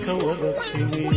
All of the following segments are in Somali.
ka wada timi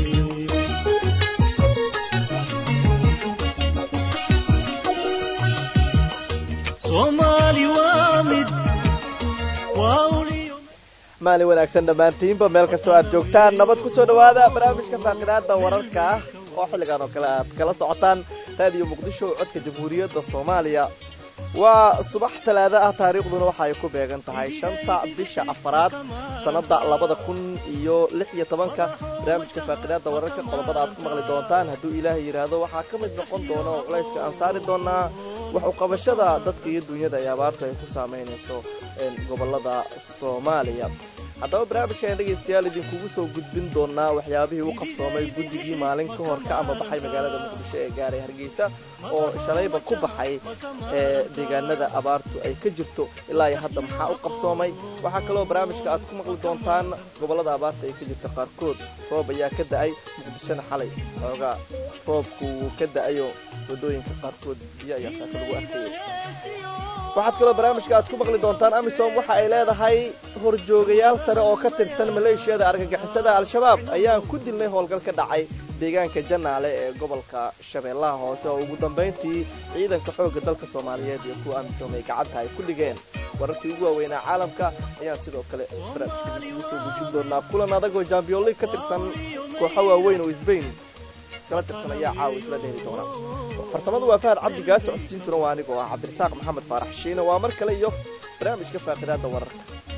soomaali waa mid waa uliyo maalin wanaagsan dhammaantiinba meel kastoo aad joogtaan nabad ku soo dhowaada barnaamijka faaqidaada wararka ah oo xilligan oo kale aad kala socotaan raadiyo muqdisho codka jamhuuriyadda soomaaliya waa subax talaado ah taariikhduna waxa ay ku beegan tahay shanta bisha afaraad sannada labada kun iyo lix iyo tobanka barnaamijka faaqidaada wararka qodobada aad ku maqli doontaan hadduu ilaahay yidhaahdo waxaa ka mid noqon doona oo culayska aan saari doonaa wax uqabashada dadka iyo dunyada ay abaartu ay ku saamaynayso gobolada soomaaliya haddaba barnaamijkan dhegaystayaal idinkugu soo gudbin doonaa waxyaabihii u qabsoomay guddigii maalin ka hor ka amabaxay magaalada muqdisho ee gaaray hargeysa oo shalayba ku baxay ee deegaanada abaartu ay ka jirto ilaa iyo hadda maxaa u qabsoomay waxaa kaloo barnaamijka aad ku maqli doontaan gobolada abaarta ay ka jirta qaarkood roob ayaa ka da-ay muqdishona xalay xoogaa roobku wuu ka da-ayo wadooyinka qaarkood biyo ayaa saaka lagu arkayay waxaad kaloo barnaamijka aad ku maqli doontaan amisom waxa ay leedahay horjoogayaal sare oo ka tirsan maleeshiyada argagixisada al-shabaab ayaan ku dilnay howlgal ka dhacay deegaanka janaale ee gobolka shabeellaha hoose oo ugu dambayntii ciidanka xoogga dalka soomaaliyeed iyo kuwa amisom ay gacanta ay ku dhigeen wararkii ugu waaweynaa caalamka ayaan sidoo kale barnaamijka ugu soo gujin doonaa kulan adagoo jambion league ka tirsan kooxo waaweyn oo sbain iskala tirsan ayaa caawa isla dheeri doona farsamadu waa fahad cabdi gaa socodsiintuna waa anigoo ah cabdirasaaq maxamed faarax shiine waa mar kale iyo barnaamijka faaqidaada wararka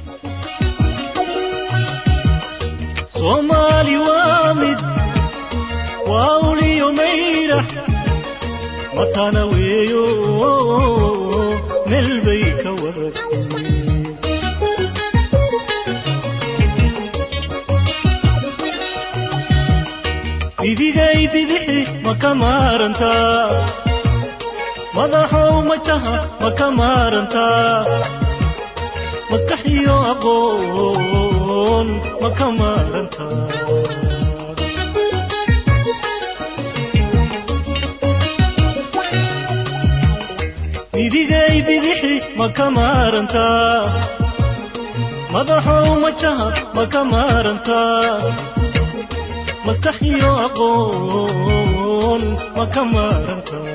soomaali waa mid waa uliyo mayrax matana weeyo meel bay ka wada timi bidigay bidixi ma ka maarantaa madaxow majaha ma ka maarantaa maskax iyo aqoon ma ka maarantaa bidigay bidixi ma ka maarantaa madaxow majaha ma ka maarantaa maskax iyo aqoon ma ka maarantaa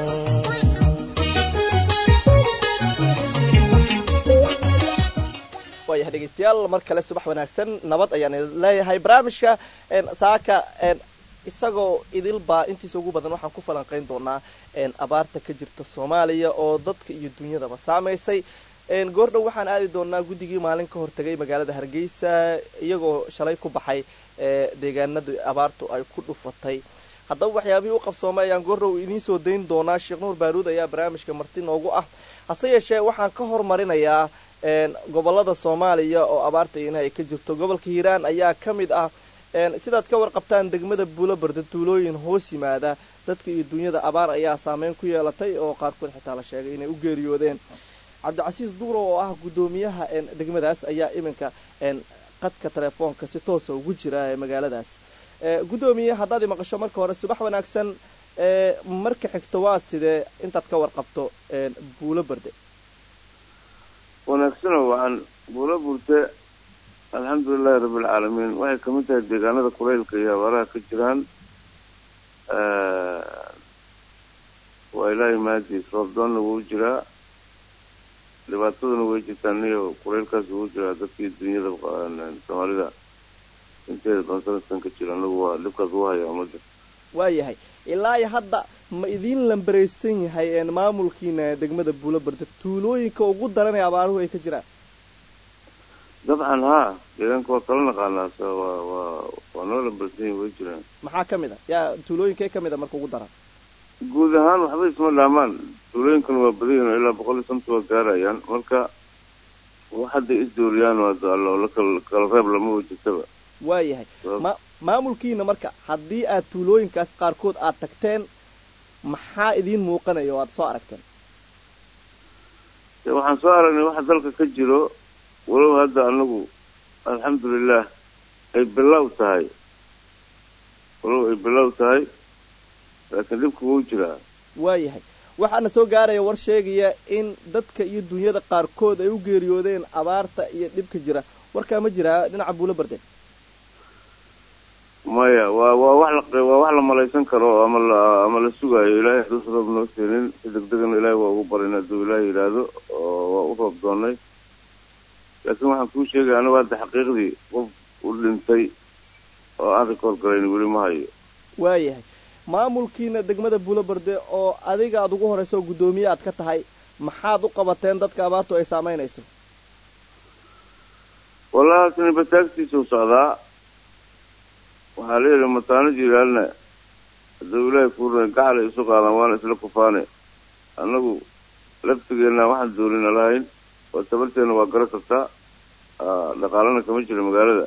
waayahay dhegeystayaal mar kale subax wanaagsan nabad ayaan idin leeyahay barnaamijka saaka isagoo idilbaa intiisa ugu badan waxaan ku falanqayn doonaa abaarta ka jirta soomaaliya oo dadka iyo dunyadaba saamaysay goordhow waxaan aadi doonaa guddigii maalin ka hortagay magaalada hargeysa iyagoo shalay ku baxay deegaanada abaartu ay ku dhufatay haddaba waxyaabihii u qabsoomay ayaan goordhow idiin soo dayn doonaa sheekh nuur baaruud ayaa barnaamijka marti noogu ah hase yeeshee waxaan ka hormarinayaa gobolada soomaaliya oo abaarta ina ay ka jirto gobolka hiiraan ayaa ka mid ah sidaad ka warqabtaan degmada buulobarda tuulooyin hoos yimaada dadka iyo dunyada abaar ayaa saameyn ku yeelatay oo qaarkood xitaa la sheegay inay u geeriyoodeen cabdicasiis duuro oo ah guddoomiyaha degmadaas ayaa iminka qadka telefoonka si toosa ugu jira ee magaaladaas guddoomiye haddaad i maqasho marka hore subax wanaagsan marka xigto waa sidee intaad ka warqabto buulo barde wanaagsanoo waxaan buulo burte alxamdulilahi rabbilcaalamiin waxay kamid tahay deegaanada kulaylka iyo abaaraha ka jiraan waa ilaahay mahadiis roobdoonna wuu jiraa dhibaataduna way jirtaan iyo kulaylkaas wuu jiraa dadkii dunyada soomaalida inteeda doon sanadkan ka jira anagu waa dhibkaas u haya umada waayahay ilaa iyo hadda ma idiin lambaraysan yahay maamulkiina degmada buulo barda tuulooyinka ugu daran ee abaaruhu ay ka jiraan dabcan haa deegaanka waa kala naqaanaa s waa waa waa noo lambarsan yahi way jiraan maxaa ka mid a yaa tuulooyinkee ka mid a marka ugu daran guud ahaan waxba isma dhaamaan tuulooyinkan waa badayin ilaa boqol iyo santa waa gaarayaan marka wax hadday isdooriyaan la kala reeb lama wajirtaba waayahay ma maamulkiina marka haddii aad tuulooyinkaas qaarkood aad tagteen maxaa idiin muuqanaya oo aad soo aragteen waxaan soo aragnay waxa dalka ka jiro walow hadda anagu alxamdulilah ay bilow tahay walow ay bilow tahay laakiin dhibka wuu jiraa waayahay waxaana soo gaaraya war sheegaya in dadka iyo dunyada qaarkood ay u geeriyoodeen abaarta iyo dhibka jira warkaa ma jiraa dhinaca buulo barden maya waa waa wax la waa wax la malaysan karo ama la ama la sugaayo ilaahay haduusa roob noo keenin si degdegana ilaahay waa ugu barin hadduu ilaahay yidhaahdo oo waa u roob doonay laakiin waxaan kuu sheegaya anigu hadda xaqiiqdii qof u dhintay oo aan rikoord garayn weli ma hayo waayahay maamulkiina degmada buulobarde oo adiga aad ugu horeyso oo guddoomiye aad ka tahay maxaad u qabateen dadka abaartu ay saamaynayso wallahi tani bataagtiisuu socdaa waxaa la yidhi mataano jiraalna hadduu ilaahay kuu ran gacalay isu qaadaan waana isla kufaane annagu laftigeenna waxaan doonina lahayn oo tabarteena waa gara kartaa dhaqaalana kama jira magaalada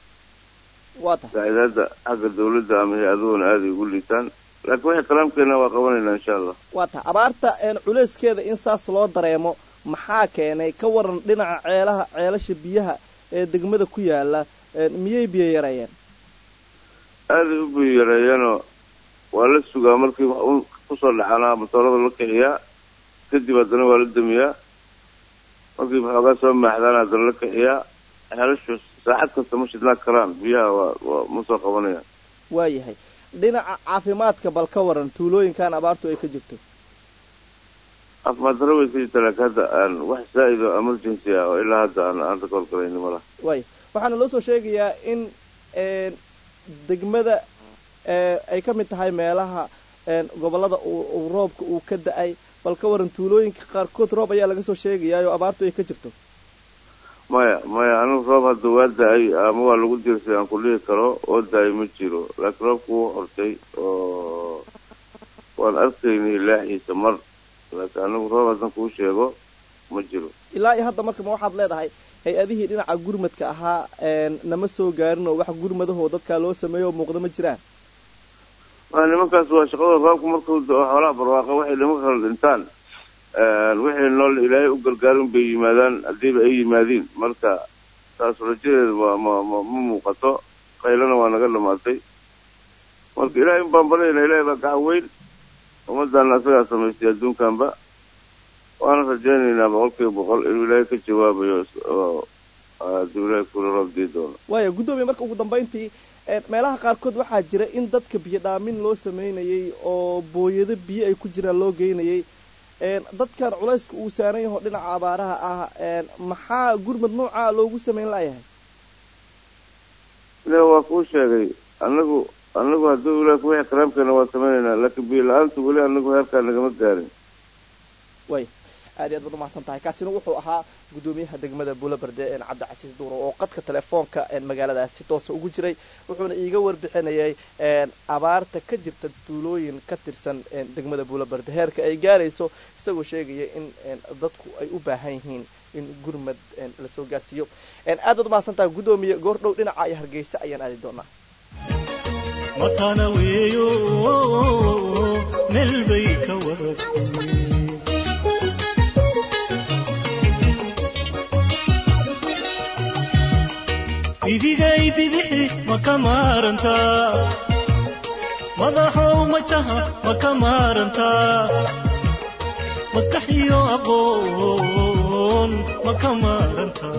waa tahay saacidaadda xagga dawladda ama hay-aduhuna aaday ugu liitaan laakiin waxay kalaamkeena waa qabanaynaa insha allah waa tahay abaarta culeyskeeda in saas loo dareemo maxaa keenay ka waran dhinaca ceelaha ceelasha biyaha ee degmada ku yaala miyay biyo yareeyeen aaday u biyo yareeyeenoo waa la sugaa markii wax un kusoo dhacanaa matoorada la kixiyaa kadib haddana waa la damiyaa markii waxoogaa soo maaxdaan haddana la kixiyaa ceelashu saacad kasta ma shidnaa karaan biyaha waa waa ma soo qabanayaan waayahay dhinaca caafimaadka bal ka waran tuulooyinkan abaartu ay ka jirto caafimaad daro way ka jirta laakiin hadda aan wax zaa'id oo emergency ah oo ilaa hadda aan aan rikool galayni ma laha waaya waxaana loo soo sheegayaa in degmada ay ka mid tahay meelaha gobollada uu roobka uu ka da-ay bal ka waran tuulooyinka qaarkood roob ayaa laga soo sheegayaa oo abaartu ay ka jirto maya maya anigu roob hadda waa da-ay ama waa lagu dirsay aan ku dhihi karo oo da-ay ma jiro laakiin roobku wuu hortay oo waan arkaynay laaxiisa mar laakiin anigu roob haddan kuu sheego ma jiro ilaa iyo hadda marka ma waxaad leedahay hay-adihii dhinaca gurmadka ahaa nama soo gaarin oo wax gurmadahoo dadkaa loo sameeyo oo muuqda ma jiraan waa nimankaas waa shaqada roobku markuu da-o xoolaha barwaaqa waxay nimanka kala dhintaan wixii nool ilaahay u gargaarin bay yimaadaan haddiiba ay yimaadiin marka taas rajadeeda ma ma ma ma muuqato qaylana waa naga dhamaatay marka ilaahay un baan baryayna ilaahay baa gacan weyn ummaddaana asagaa samaystay adduunkanba waana rajaynaynaa boqolkiiba boqol inuu ilaahay ka jawaabayo oo hadduu ilaahay kula roob dii doono waaya guddoomiye marka ugu dambayntii meelaha qaarkood waxaa jira in dadka biyo dhaamin loo sameynayay oo booyado biyo ay ku jiraan loo geynayay dadkan culayska uu saaran yaho dhinaca abaaraha ah maxaa gurmad noocaa loogu sameyn layahay ile waa kuu sheegay anagu anagu hadduu ilaah kuwixi karaamkeena waa samaynaynaa laakiin biyo la-aantu weli anagu heerkaa nagama gaarin way aad iyo aad baad umahadsan tahay kaasina wuxuu ahaa guddoomiyaha degmada buulabarde cabdicasiis duuro oo qadka telefoonka magaaladaasi toosa ugu jiray wuxuuna iiga warbixinayay abaarta ka jirta tuulooyin ka tirsan degmada buulabarde heerka ay gaarayso isagoo sheegaya in dadku ay u baahan yihiin in gurmad lasoo gaarsiiyo aad baad umahadsan tahay guddoomiye goordhow dhinaca iyo hargeysa ayaan aadi doonaa matana weeyo meel bay ka waratay idigay bidixi ma ka maarantaa madaxow majaha ma ka maarantaa maskax iyo aqoon ma ka maarantaa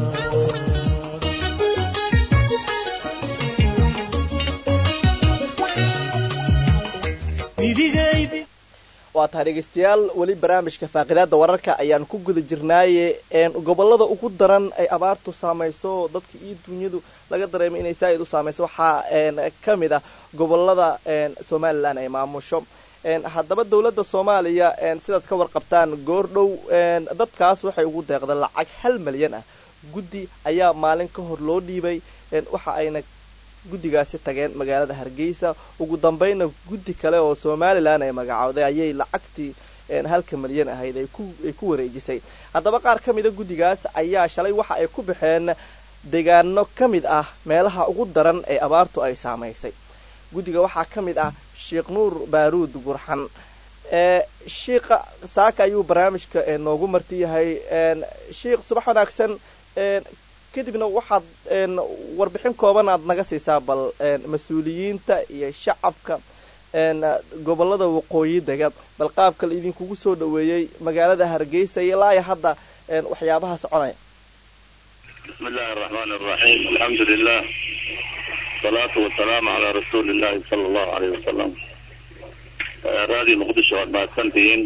waa tahay dhegeystayaal weli barnaamijka faaqidaada wararka ayaan ku guda jirnaaye gobolada ugu daran ay abaartu saamayso dadka iyo dunyadu laga dareemay inay saa-id u saamayso waxaa ka mid ah gobolada somalilan ay maamusho haddaba dowladda soomaaliya sidaad ka warqabtaan goordhow dadkaas waxay ugu deeqdeen lacag hal malyan ah guddi ayaa maalin ka hor loo dhiibay waxa ayna guddigaasi tageen magaalada hargeysa ugu dambayna guddi kale oo somalilan ay magacowday ayay lacagtii halka malyan ahayd ay ku wareejisay haddaba qaar ka mida guddigaas ayaa shalay waxa ay ku baxeen deegaano ka mid ah meelaha ugu daran ee abaartu ay saamaysay guddiga waxaa ka mid ah sheekh nuur baaruud gurxan shiikha saaka ayuu barnaamijka noogu marti yahay sheikh subax wanaagsan kadibna waxaad warbixin kooban aad naga siisaa bal mas-uuliyiinta iyo shacabka gobolada waqooyi dega bal qaabka la idinkugu soo dhaweeyey magaalada hargeysa ilaa iyo hadda waxyaabaha soconaya bismi illaahi araxmaan araxiim alxamdu lilah wasalaatu wasalaamu calaa rasuuli illahi sala allahu aleyh wasalam raadiyo muqdisho waad mahadsantihiin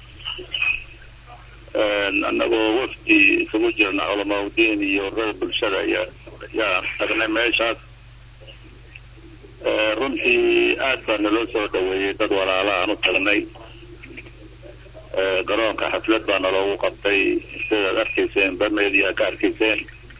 annagoo wafdi isugu jirna culamaauddiin iyo rada bulshada ayaa yaa tagnay meeshaas runtii aad baa naloo soo dhaweeyey dad walaala aan u tagnay garoonka xaflad baa naloogu qabtay sidaad arkayseen bamedia ka arkayseen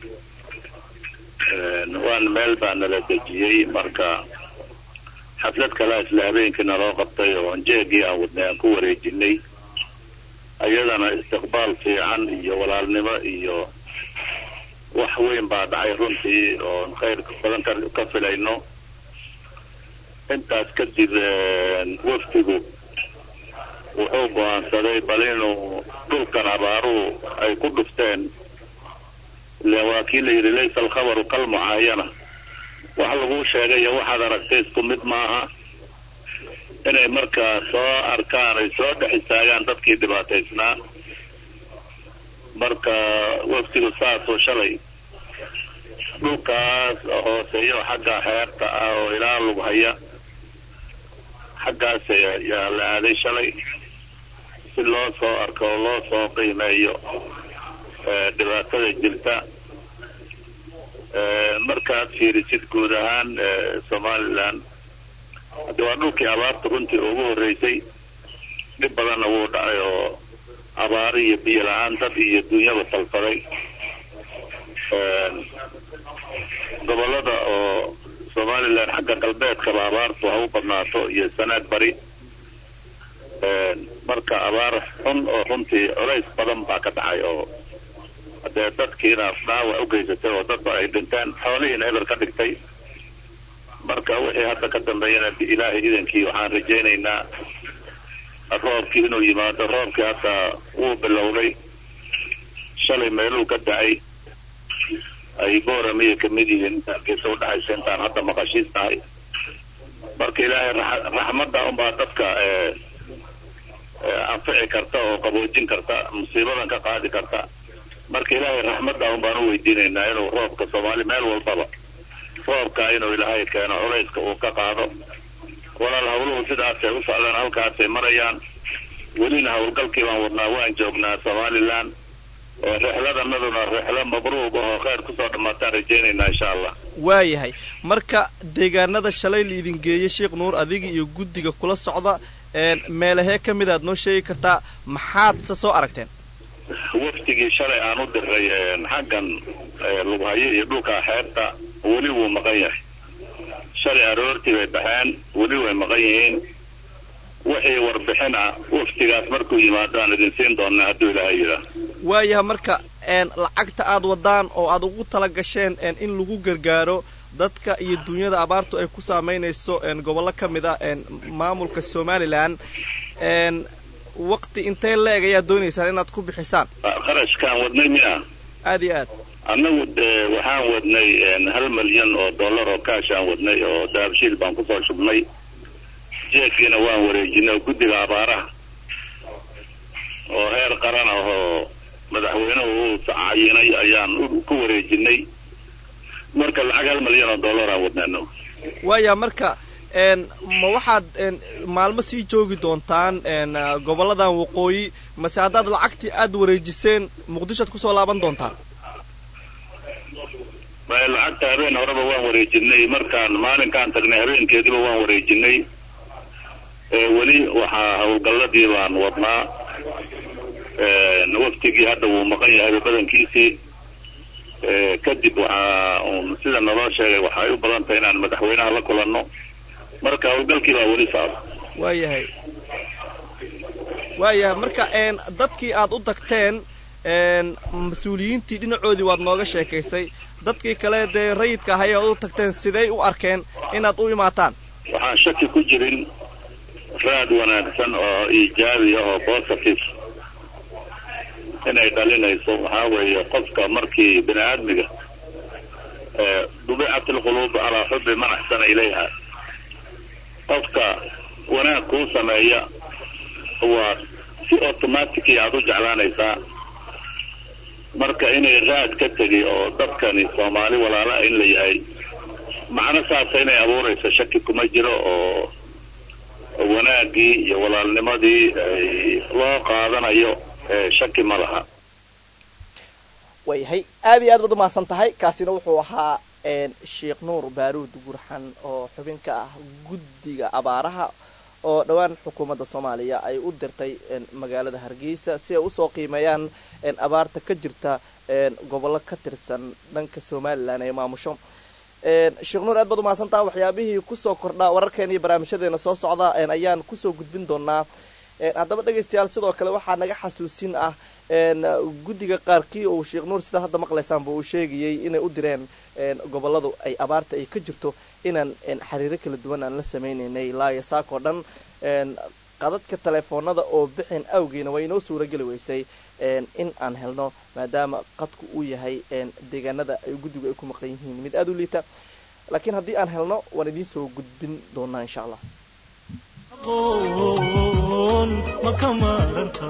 waan meel baa nala dejiyey marka xaflad kalea isla habeenkii naloo qabtay oo jeegii aan wadnay aan ku wareejinay ayadana istiqbaal fiican iyo walaalnimo iyo wax weyn baa dhacay runtii oon khayr badan ka filayno intaas kadib wafdigu wuxuu go-aansaday bal inuu dhulkan abaaruhu ay ku dhufteen ilen waa kii la yidhi laysa alkhabaru kalmucaayana wax laguu sheegayo waxaad aragtay isku mid maaha inay markaa soo arkaan ay soo dhex istaagaan dadkii dhibaataysnaa marka waftigu saasoo shalay dhulkaas hooseeyo xagga xeerta ah oo ilaa lug haya xaggaas yaa la aaday shalay si loo soo arko oo loo soo qiimeeyo dhibaatada jirta markaad fiirisid guud ahaan somalilan haddi waa dhulkii abaarta runtii ugu horreysay dhib badanna wuu dhacay oo abaari iyo biyo la-aan dad iyo dunyaba salfaday gobolada oo somalilan xagga galbeedkaba abaartu ha u badnaato iyo sanaad bari marka abaar xun oo runtii culays badan baa ka dhacay oo hadee dadkiina dhaawac u geysatay oo dadba ay dhinteen xoolihiina eber ka dhigtay marka wixii hadda ka dambeeyana ilaahay idankii waxaan rajaynaynaa roobkii inuu yimaado roobkii hadda wuu bilowday shalay meeluu ka dacay ay booramiya kamid yihiin geesa udhexaysa intaan hadda maqashiis tahay marka ilaahay raxmadda unbaa dadka anfici karta oo qaboojin karta musiibadan ka qaadi karta marka ilaahay raxmadda un baan u weydiinaynaa inuu roobka soomaali meel walbaba roobka inuu ilaahay keeno culayska uu ka qaado walaal hawluhu sidaasay u socdaan halkaasay marayaan welina howlgalkii baan wadnaa waan joognaa somalilan rixladanaduna rixlo mabruuq ahoo kheyr kusoo dhammaataan rajaynaynaa insha allah waayahay marka deegaanada shalay laidin geeyey sheekh nuur adiga iyo guddiga kula socda meelahee ka mid aad noo sheegi kartaa maxaad se soo aragteen waftigii shalay aan u diray xaggan lughayo iyo dhulka xeebta weli wuu maqan yahay shalay aroortii bay baxeen weli way maqan yihiin wixii warbixin ah waftigaas markuu yimaado aan idin siin doonaa hadduu ilaahay yidhaa waayaha marka lacagta aad wadaan oo aad ugu tala gasheen in lagu gargaaro dadka iyo dunyada abaartu ay ku saamaynayso gobollo ka mid a maamulka somalilan waqti intee la-eg ayaad doonaysaan inaad ku bixisaan kharashkaan wadnay miya aad iyo aad annagu waxaan wadnay hal milyan oo dollar oo kaash aan wadnay oo dahabshiil baan kusoo shubnay jeekiina waan wareejinay oo guddiga abaaraha oo heer qaran ah oo madaxweynuhu uu cayinay ayaan ku wareejinay marka lacag hal milyan oo dollar aan wadnayno waaya marka ma waxaad maalmo sii joogi doontaan gobolladan waqooyi mase haddaad lacagtii aad wareejiseen muqdishoad kusoo laaban doontaan lacagta habeen horeba waan wareejinay markaan maalinkaan tagnay habeenkeediba waan wareejinay weli waxaa howlgalladii baan wadnaa waftigii hadda wuu maqan yahay badankiisii kadib waxaa un sida naloo sheegay waxay u badan tahay inaan madaxweynaha la kulanno marka howlgalkii baa weli socda waayahay waayahay marka dadkii aad u tagteen mas-uuliyiintii dhinacoodii waad nooga sheekaysay dadkii kale dee rayidka ahay aad u tagteen siday u arkeen inaad u imaataan waxaan shaki ku jirin raad wanaagsan oo iijaabi ah oo positive inay dhalinayso waxaa weeye qofka markii bini aadmiga dubicat alquluub calaa xubbi man axsana ilayha qofka wanaag kuu sameeya waa si automaticii aada u jeclaanaysaa marka inay raad ka tegi oo dadkani soomaali walaalaha in la yahay macno saasa inay abuurayso shaki kuma jiro oo wanaaggii iyo walaalnimadii loo qaadanayo shaki ma laha waayahay aad iyo aad baad umahadsan tahay kaasina wuxuu ahaa sheekh nuur baaruud gurxan oo xubin ka ah guddiga abaaraha oo dhowaan xukuumadda soomaaliya ay u dirtay magaalada hargeysa si ay usoo qiimeeyaan abaarta ka jirta gobollo ka tirsan dhanka somalilan ee maamusho sheekh nuur aad baad umahadsan taha waxyaabihii kusoo kordhaa wararkeena iyo barnaamijyadeena soo socda ayaan kusoo gudbin doonaa haddaba dhegaystayaal sidoo kale waxaa naga xasuusin ah guddiga qaarkii uu sheekh nuur sidaa hadda maqlaysaanba uu sheegayay inay u direen goboladu ay abaarta ay ka jirto inaan xiriiro kala duwan aan la sameynaynay laaya saakoo dhan qadadka telefoonada oo bixin awgeena waa inoo suurageli weysay in aan helno maadaama qadku uu yahay deegaanada ay guddigu ay ku maqan yihiin mid aada u liita laakiin haddii aan helno waan idiin soo gudbin doonaa insha allah aqoon ma ka maaranta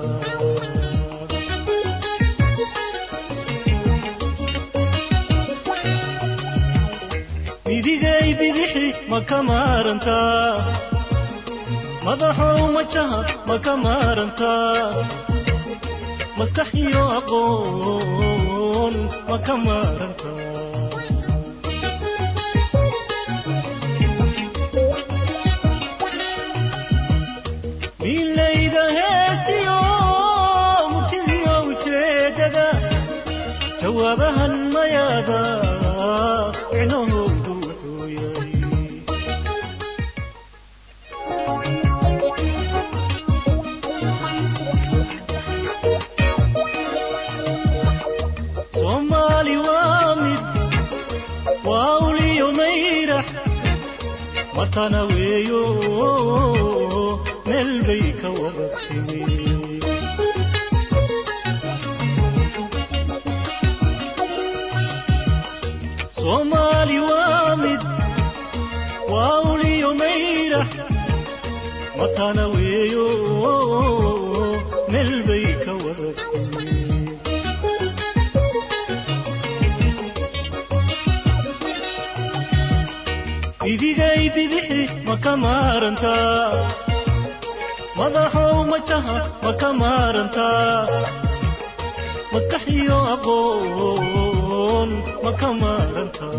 midigay bidixi ma ka maarantaa madaxow majaha ma ka maarantaa maskax iyo aqoon ma ka maarantaa milayda heestiyo murtidiyo ujeedada jawaabahan mayaada micnahoodu wuxuu yahay soomaali waa mid waa uliyo mayrax matana weeyo meel bay ka wada timi soomaali waa mid waa uliyo mayrax matana weeyo meel bay ka wada timi idigay bidixi ma ka maarantaa madaxow majaha ma ka maarantaa maskax iyo aqoon ma ka maarantaa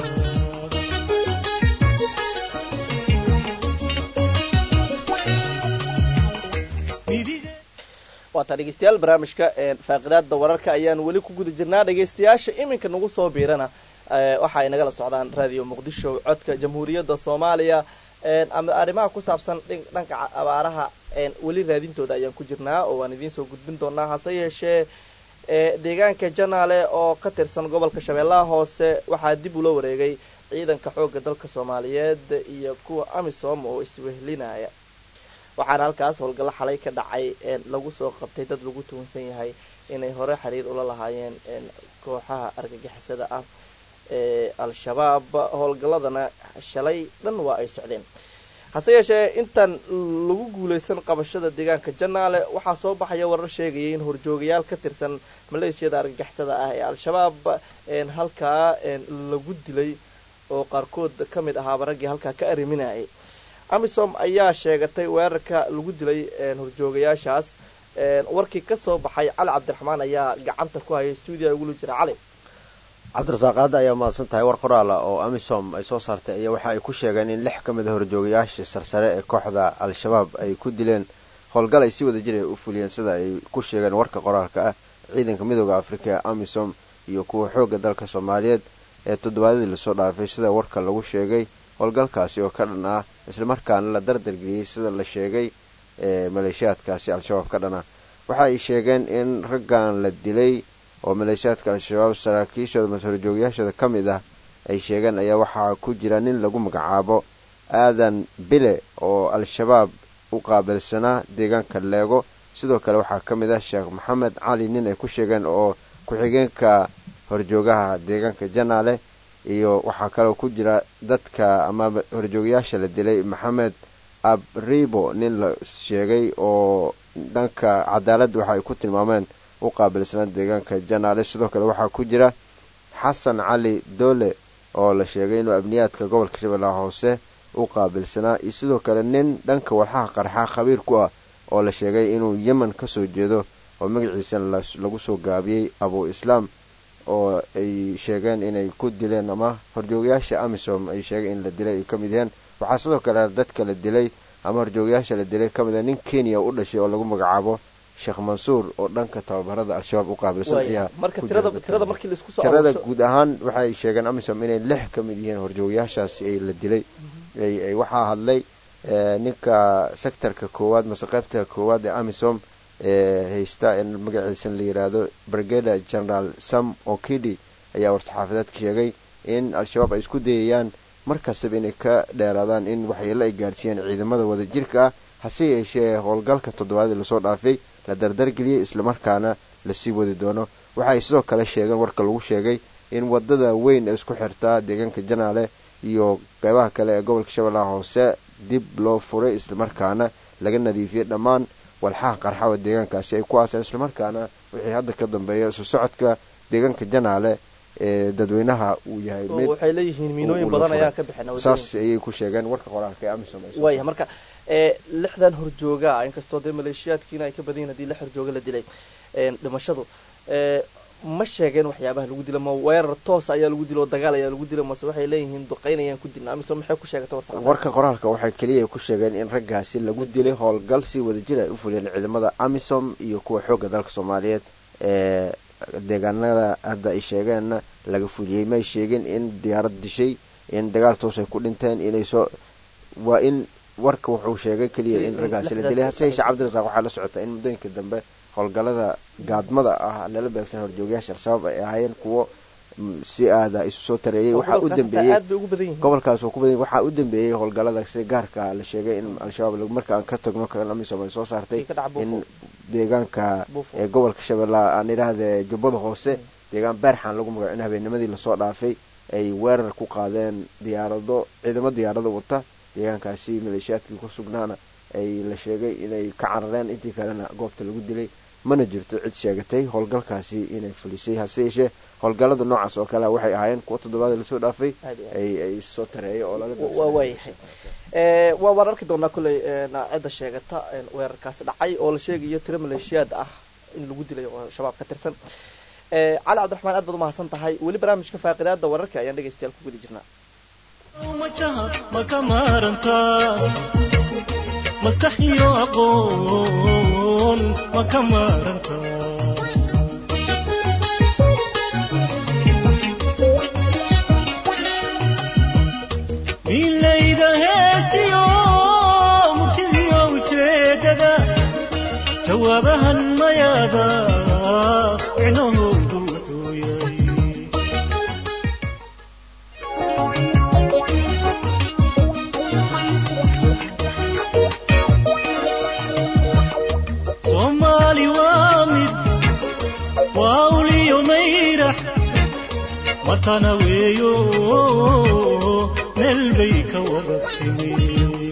waataa dhegeystayaal barnaamijka faaqidaada wararka ayaan weli ku guda jirnaa dhegeystayaasha iminka nagu soo biirana waxa ay nagala socdaan radio muqdisho codka jamhuuriyadda soomaaliya ama arrimaha ku saabsan dhanka abaaraha weli raadintooda ayaan ku jirnaa oo waan idiin soo gudbin doonaa hase yeeshee deegaanka janaale oo ka tirsan gobolka shabeellaha hoose waxaa dib ula wareegay ciidanka xoogga dalka soomaaliyeed iyo kuwa amisom oo iswehlinaya waxaana halkaas howlgallo xalay ka dhacay lagu soo qabtay dad lagu tuwansan yahay inay hore xiriir ula lahaayeen kooxaha argagixisada ah ee al-shabaab howlgalladana shalay dhan waa ay socdeen hase yeeshee intaan lagu guuleysan qabashada deegaanka janaale waxaa soo baxaya warar sheegaya in horjoogayaal ka tirsan maleeshiyada argagixisada ah ee al-shabaab halkaa lagu dilay oo qaarkood ka mid ahaaba raggii halkaa ka arriminayay amisom ayaa sheegatay weerarka lagu dilay horjoogayaashaas warkii kasoo baxay cali cabdiraxmaan ayaa gacanta ku hayay stuudiya ugula jira cali cabdirasaaq hadda ayaa mahadsan tahay war qoraala oo amisom ay soo saartay ayaa waxa ay ku sheegeen in lix ka mid a horjoogayaasha sarsare ee kooxda al-shabaab ay ku dileen howlgal ay si wada jir ay u fuliyeen sida ay ku sheegeen warka qoraalka ah ciidanka midooda afrika ee amisom iyo kuwa xoogga dalka soomaaliyeed ee toddobaadyadii lasoo dhaafay sida warka lagu sheegay howlgalkaasi oo ka dhan ah islamarkaana la dardargeliyey sida la sheegay ee maleeshiyaadkaasi al-shabaab ka dhan ah waxa ay sheegeen in raggan la dilay oo maleeshiyaadka al-shabaab saraakiishooda mase horjoogayaashooda ka mid ah ay sheegeen ayaa waxaa ku jira nin lagu magacaabo aadan bile oo al-shabaab u qaabilsanaa deegaanka leego sidoo kale waxaa ka mid ah sheekh maxamed cali nin ay ku sheegeen oo ku-xigeenka horjoogaha deegaanka janaale iyo waxaa kaloo ku jira dadka ama horjoogayaasha la dilay maxamed abribo nin la sheegay oo dhanka cadaaladda waxa ay ku tilmaameen u qaabilsanaa deegaanka janaale sidoo kale waxaa ku jira xasan cali doole oo la sheegay inuu abniyaadka gobolka shabeellaha hoose u qaabilsanaa iyo sidoo kale nin dhanka walxaha qarxa khabiir ku ah oo la sheegay inuu yemen kasoo jeedo oo magaciisana lagu soo gaabiyey abu islaam oo ay sheegeen inay ku dileen ama horjoogayaasha amisom ay sheegeen in la dilay ay ka mid yihiin waxaa sidoo kale dadka la dilay ama horjoogayaasha la dilay ka mid ah nin kenya u dhashay oo lagu magacaabo sheekh mansuur oo dhanka tababarada al-shabaab u qaabilsan ayaa marka tirada tirada markii laisku soo tirada aruursho- guud ahaan waxay sheegeen amisom inay lix ka mid yihiin horjoogayaashaasi ay la dilay ay- ay waxaa hadlay eh, ninka sectorka koowaad mase qaybta koowaad ee amisom ee haysta in magaciisa la yiraahdo brigada general sam okidi ayaa war-saxaafadeedka sheegay in al-shabaab ay isku dayayaan markastaba inay ka dheeraadaan in waxyeelo ay gaarsiiyaan ciidamada wadajirka ah hase yeeshee howlgalka toddobaadii lasoo dhaafay la dardargeliyey islamarkaana lasii wadi doono waxaay sidoo kale sheegeen warka lagu sheegay in wadada weyn ee isku xirtaa deegaanka janaale iyo qeybaha kale ee gobolka shabeellaha hoose dib loo furay islamarkaana laga nadiifiyey dhammaan walxaha qarxawa deegaankaasi ay ku aaseen islamarkaana wixii hadda ka dambeeya isu socodka deegaanka janaale ee dadweynaha uu yahay oo mid waxay leeyihiin miinooyin uu la badan furay. ayaa ka bixin saas ayay ku sheegeen warka qoraalka ee amisom ay soo waaya marka ee lixdan horjooga inkastoo dee maleeshiyaadkiina ay ka badan yihin hadii lix horjooga la dilay een, dhimashadu ee ma sheegeen waxyaabaha lagu dila ma weerar toos ayaa lagu dila oo dagaal ayaa lagu dila mase waxay leeyihiin duqeynayaan ku dilna amisom maxay ku sheegatay warsaqa warka qoraalka waxay keliya ku sheegeen in raggaasi lagu dilay howlgal si wadajir ay u fuliyeen ciidamada amisom iyo kuwa xoogga dalka soomaaliyeed ee deegaanada hadda ay sheegeenna laga fuliyey may sheegin in diyaarad dishay in dagaal toos ay ku dhinteen inay soo waa in warka wuxuu sheegay keliya in raggaasi la dilay hase yeeshee cabdirasaaq waxaa la socota in muddooyinka dambe howlgallada gaadmada ah lala beegsan horjoogayaasha al-shabaab ay ahaayeen kuwo mm, si aada isu soo tareeyey waxaa u dambeeyey aad bay ugu badan yihiin gobolkaas oo ku badan waxaa u dambeeyey howlgallada sida gaarka la sheegay in al-shabaab lagu- marka aan ka tagno kan amisom ay soo saartay Ay ka dhaca in Buufo. deegaanka Buufo. ee gobolka shabeellaha aan idhaahde jubbada hoose deegaan beerxan lagu magaco in habeennimadii lasoo dhaafay ay weerar ku qaadeen diyaarado ciidamo diyaarado wata deegaankaasi maleeshiyaadkii ku sugnaana ay la sheegay inay ka carareen intii kalena goobta lagu dilay mana jirto cid sheegatay howlgalkaasi inay fulisay hase yeeshee howlgallada noocaas oo kale waxay ahaayeen kuwo toddobaad lasoo dhaafay Aad iyo aad. ay ay soo tareeyo oo laga waa waayahay ee waa waan arki doonaa kolley een, cidda sheegata een, weerarkaasi dhacay oo la sheegayo tiro maleeshiyaad ah in lagu dilay oo shabaab ka tirsan ee cali cabdiraxmaan aad baad umahadsan tahay weli barnaamijka faaqidaada wararka ayaan dhegaystayaal ku guda jirnaa majaha ma ka maarantaa maskax iyo aqoon ma ka maarantaa milayda heestiyo murtidiyo ujeedada jawaabahan mayaada micnahoodu wuxuu yahay soomaali waa mid waa uliyo mayrax matana weeyo meel bay ka wada timi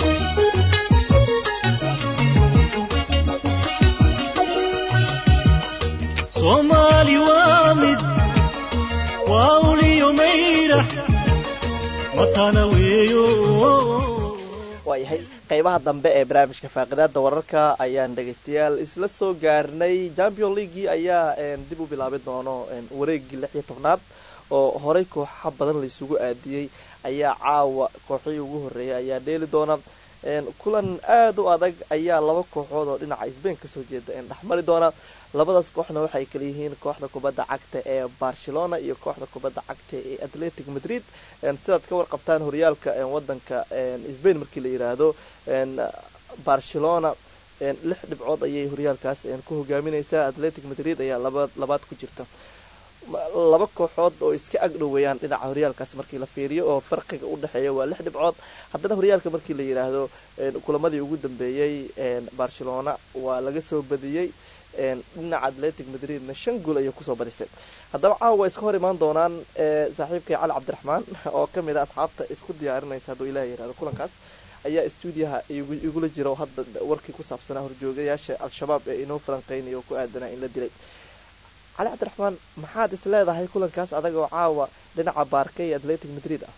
soomaali waa mid waa uliyo mayrax matana weeyo waayahay qeybaha dambe ee barnaamijka faaqidaada wararka ayaan dhegaystayaal isla soo gaarnay champion leaguii ayaa een, dib u bilaabi doono een, wareegii lix iyo tobnaad oo horey kooxa badan laysugu aadiyey ayaa caawa kooxihii ugu horreeyay ayaa dheeli doona een, kulan aada u adag ayaa laba kooxood oo dhinaca sbain kasoo jeeda een, dhexmari doona labadaas kooxna waxay kala yihiin kooxda kubadda cagta ee barcelona iyo kooxda kubadda cagta ee atletic madrid een, sidaad ka warqabtaan horyaalka een, wadanka een, sbain markii la yiraahdo een, barcelona een, lix dhibcood ayay horyaalkaas een, ku hogaamineysaa atletic madrid ayaa laba labaad ku jirta Ma- laba kooxood oo iska agdhoweeyaan dhinaca horyaalkaas markii la fiiriyo oo farqiga u dhexeeya waa lix dhibcood haddana horyaalka markii la yidhaahdo een, kulamadii ugu dambeeyey een, barcelona waa laga soo badiyey een, dhinaca atletic madridna shan gool ayay kusoo badisay haddaba caawa waa iska hor imaan doonaan ee, saaxiibkay cali cabdiraxmaan oo ka mid a asxaabta isku diyaarinaysa hadduu ilaah yihahdo kulankaas ayaa stuudiyaha igu- igula jira oo hadda warkii ku saabsanaa horjoogayaasha al-shabaab ee inoo falanqeynaya oo ku aadanaa in la dilay cali cabdiraxmaan maxaad is leedahay kulankaas adag oo caawa dhinaca baarka iyo atletic madrid ah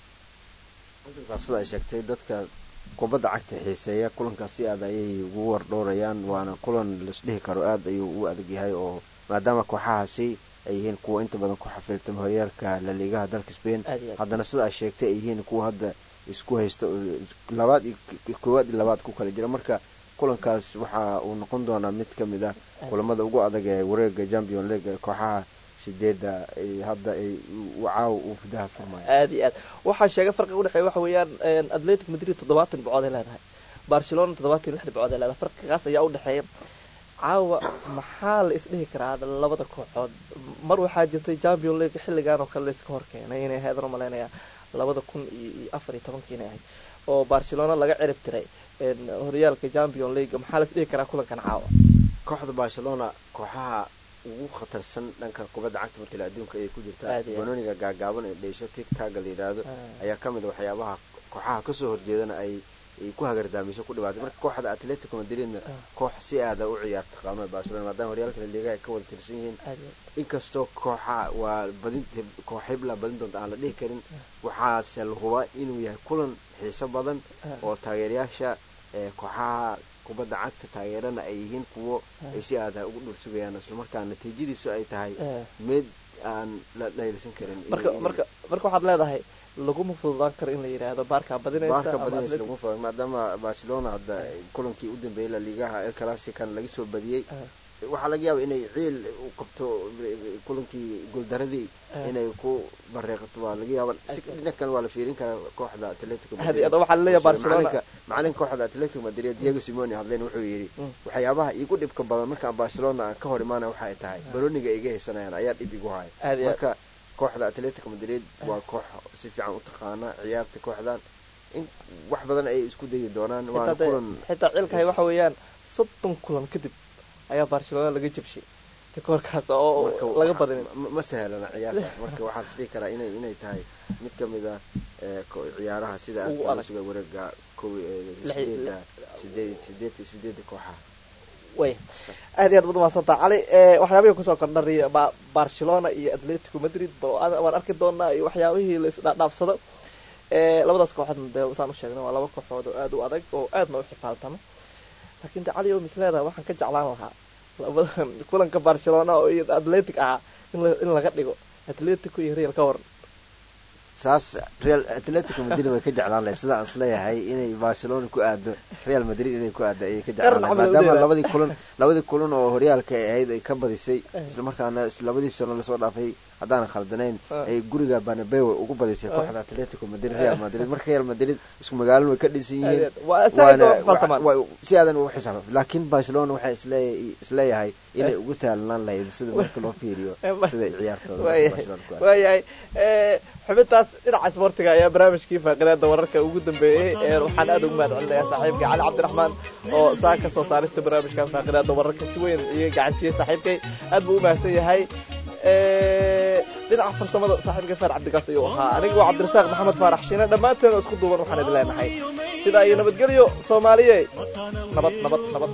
sida ay sheegtay dadka kubadda cagta xiiseeya kulankaas si aad ayay ugu wardhoorayaan waana kulan laisdhihi karo aada ayuu u adag yahay oo maadaama kooxahaasi ay yihiin kuwa inta badan ku xafiiltama horyaalka laliigaha dalka spain Aad iyo aad. haddana sida ay sheegtay ay yihiin kuwa hadda isku haysta oo labaad iyo koowaad iyo labaad ku kala jira marka kulankaas waxa uu noqon doonaa mid ka mid ah kulamada ugu adag ee wareega champion league ee kooxaha sideedda ay hadda ay u- caawa uu fidaha furmayo aad iyo aad waxaa sheegay farqiga udhexeeya waxa weeyaan een, atletic madrid toddobaatan dhibcood ay leedahay barcelona toddobaatan iyo lix dhibcood ay leedahay farqigaas ayaa udhexeeya caawa maxaa la isdhihi karaa labada kooxood mar waxaa jirtay champion league xilligan oo kale layska hor keenay inay ahayd malaynayaa labada kun iyo iyo afar iyo tobankii inay ahayd oo barcelona laga cirib tiray een, horyaalka champion league maxaa la isdhihi karaa kulankan caawa kooxda barcelona kooxaha ugu khatarsan dhanka kubadda cagta markale adduunka ayay ku jirtaa Aad iyo aad. banooniga gaagaaban ee dheysho tigtaga la yidhaahdo Ah. ayaa ka mid a waxyaabaha kooxaha kasoo horjeedana ay ay ku hagardaamiso ku dhibaatay marka kooxda atletico madridna Ah. koox si aada u ciyaarta qaamada barcelona maadaama horyaalka laliigaha ay ka wada tirsan yihiin aad iyo aad. inkastoo kooxa waa badin koox hibla badin doonta aan la dhihi karin waxaase la hubaa inuu yahay kulan xiiso badan Ah. oo taageerayaasha ee kooxaha kubadda cagta taageerana ay yihiin kuwo ay si aada ugu dhursugayaan islamarkaa natiijadiisu ay tahay Eh. mid aan la dhaylsan karin marka marka marka waxaad leedahay laguma fududaan karo in la yidhaahdo baarkaa badinaysa baarka ama badinaysa Atletico- lagu fuday maadaama barcelona hadda kulankii u dambeeyey la liigaha el clasican laga soo badiyey Ah. waxaa laga yaaba inay ciil u qabto kulankii guuldaradii Ah. inay ku bareeqato waa laga yaaba si dhinac kale waa la fiirin karaa kooxda atletico Had iyo had waxaa laleeyahay Barcelona- macalinka macalinka kooxda atletico madrid diego simone hadleen wuxuu yidhi Mm. waxyaabaha igu dhibka badan markaan barcelona aan ka hor imaana waxay tahay baroniga iga haysanayaan ayaa dhib igu haya Had iyo had. marka kooxda atletico madrid waa koox si fiican u taqaana ciyaarta kooxdan in wax badan ay isku dayi doonaan waana xitaa dee- kulan xitaa cilkahay waxa weeyaan soddon kulan kadib ayaa barcelona laga jabshay rikoorkaas oo marka laga waxa- badinin ma- ma sahlana ciyaarta marka waxaan isdhihi karaa inay inay tahay mid ka mid ah ee, ko- ciyaaraha sida Ugu aadka adag. suga wareega kow ee, Lix- sideeda sideed sideed sideeda kooxaha way aad iyo aad baad umahadsantaa cali ee, waxyaabihii kusoo kordhari ba- barcelona iyo atletico madrid ba- aan- waan arki doonaa iyo waxyaabihii la isdhaadhaafsado ee, labadaas kooxood dee saan u sheegnay waa laba kooxood oo aad u adag oo aadna u xifaaltama laakiin de cali oo misleeda waxaan ka jeclaan lahaa labadan kulanka barcelona oo iyo atletic ahaa in la- in laga dhigo atletico iyo real ka waran saas real atletico madrid way ka jeclaan lahay sida aan isleeyahay inay barcelona ku aado real madrid inay ku aado ayay ka jeclaan lahay Qaran camal maadaama u dheeraa. labadii kulan labadii kulan oo horyaalka ay ahayd ay ka badisay islamarkaana is- labadii sano lasoo dhaafay haddaanan khaldanayn Ah. ay guriga banabeo ugu badisay Ah. kooxda atletico madrid real madrid marka real madrid isku magaalada way ka dhisan yihiin Waa saaid oo waana- faltamaan. wa- wa- si aadan ugu xisaab laakiin barcelona waxay isleeyahay isleeyahay inay ugu sahlanaan lahayd sida marka loo fiiriyo sida ciyaartooda marka Barcelona ku aado. waayahay ee, xubintaas dhinaca isboortiga ayaa barnaamijkii faaqidaada wararka ugu dambeeyey ee waxaan aad ugu mahad celinayaa saaxiibkay cali cabdiraxmaan oo saa ka soo saarista barnaamijkan faaqidaada wararka si weyn iga gacansiiyey saaxiibkay aad buu u mahadsan yahay Ee, dhinaca farsamada saaxiibkay faar cabdigaas ayuu ahaa aniga waa cabdirasaaq maxamed faarax shiine dhammaanteen oo isku duuban waxaan idin leenahay sidaa iyo nabadgelyo soomaaliye nabad nabad nabad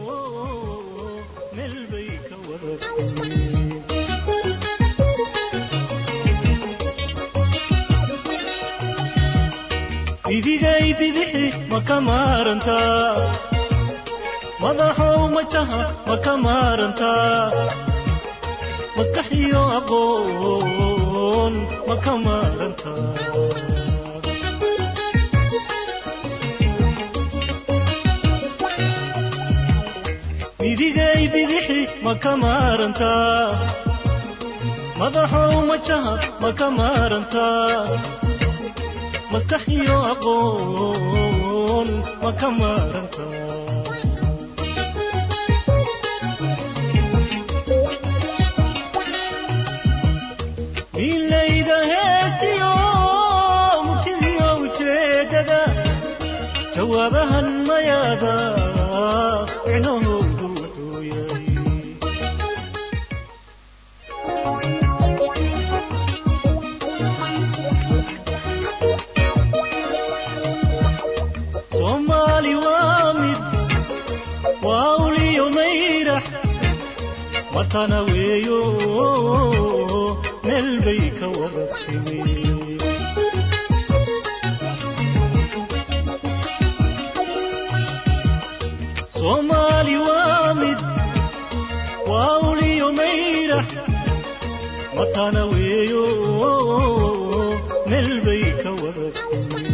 meel bay ka waratay idigay bidixi ma ka maarantaa madaxow majaha ma ka maarantaa maskax iyo aqoon ma ka maarantaa midigay bidixi ma ka maarantaa madaxow majaha ma ka maarantaa maskax iyo aqoon ma ka maarantaa milayda heestiyo murtidiyo ujeedada jawaabahan mayaada micnahoodu wuxuu yahay soomaali waa mid waa uliyo mayrax matana weeyo meel bay ka wada timi soomaali waa mid waa uliyo mayrax matana weeyo meel bay ka wada timi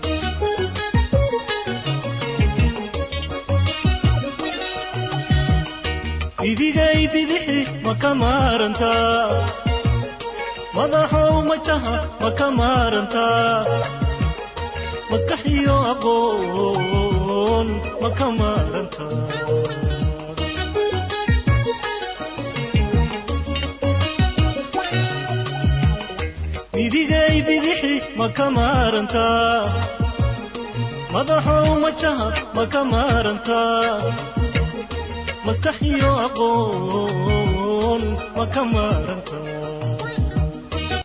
idigay bidixi ma ka maarantaa madaxow majaha ma ka maarantaa maskax iyo aqoon ma ka maarantaa idigay bidixi ma ka maarantaa madaxow majaha ma ka maarantaa maskax iyo aqoon ma ka maaran